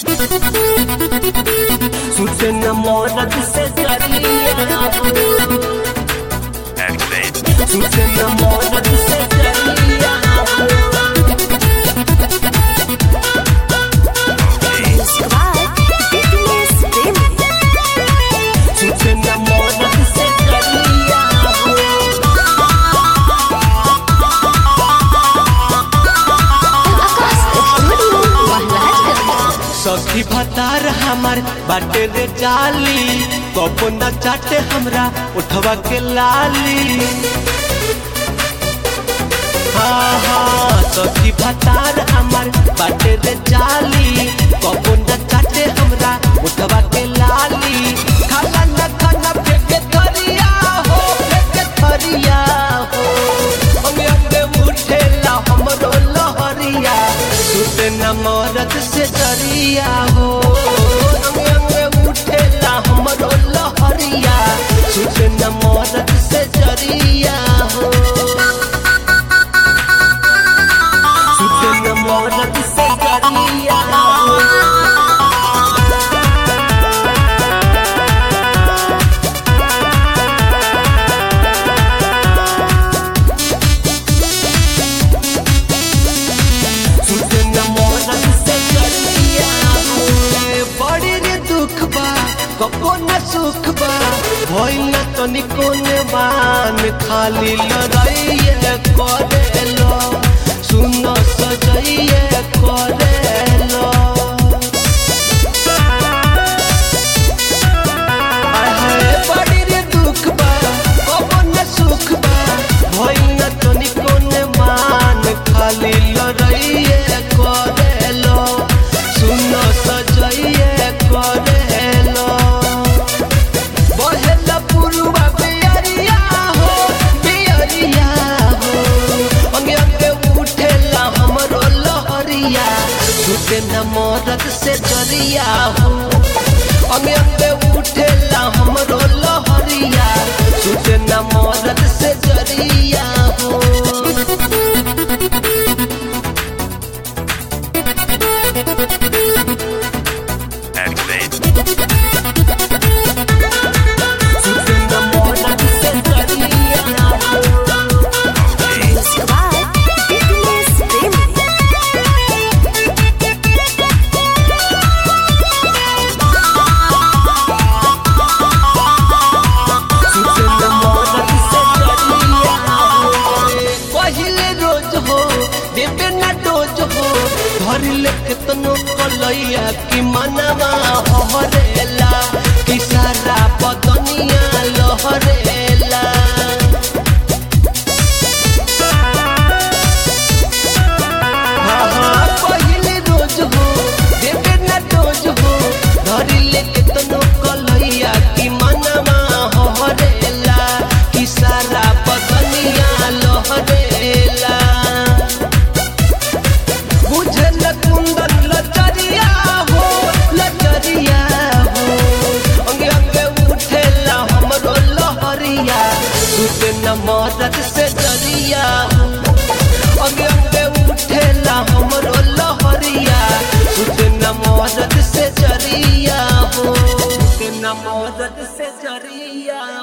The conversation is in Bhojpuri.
सुते न मौरत से करिया Activate. सुते न मौरत से करिया Okay. Squad, fitness premi. सुते न मौरत से करिया Akas Studio Maharaja. सखी भतार हमार बाटे रे जाली कबो न चाटे हमरा उठवा के लाली हाँ हाँ सखी भतार हमार बाटे रे जाली कबो न चाटे हमरा उठवा के लाली खाला न खाना फेंके थरिया हो फेंके थरिया हो अंगे अंगे उठेला हमरो लहरिया सुते न मरद से जरिया हो अंगे अंगे उठेला हमरो लहरिया सुते न मरद से जरिया हो सुते न मरद से जरिया हो सुते न मरद से जरिया हो बड़ी रे दुख बा कबो न सुख बा भइल न तनिको ने मान खाली लड़ाइए करेलो सुन सजाइए करेलो आहे बड़ी रे दुख बा कबो न सुख बा भइल न तनिको ने मान खाली लड़ाइए करेलो सुन सजाइए करेलो बहेला पुरुवा बियरिया हो बियरिया हो अंगे अंगे उठेला हमरो लहरिया सुते न मरद से जरिया हो अंगे अंगे उठेला हमरो लहरिया सुते न मरद से जरिया हो Activate. सुते न मरद से जरिया हो Okay. Squad, fitness premi. सुते न मरद से जरिया हो पहिले रोज हो देबे न डोज हो धर ले केतनो कलैया कि मनवा हहरेला कि सारा बदनिया लहरेला हाँ, हाँ, पहिले रोज हो देबे न डोज हो धर ले केतनो कलैया कि मनवा हहरेला कि सारा बदनिया लहरेला बुझल कुंदन लचरिया हो लचरिया हो अंगे अंगे उठेला हमरो लहरिया सुते न मरद से जरिया हो अंगे अंगे उठेला हमरो लहरिया सुते न मरद से जरिया हो सुते न मरद से जरिया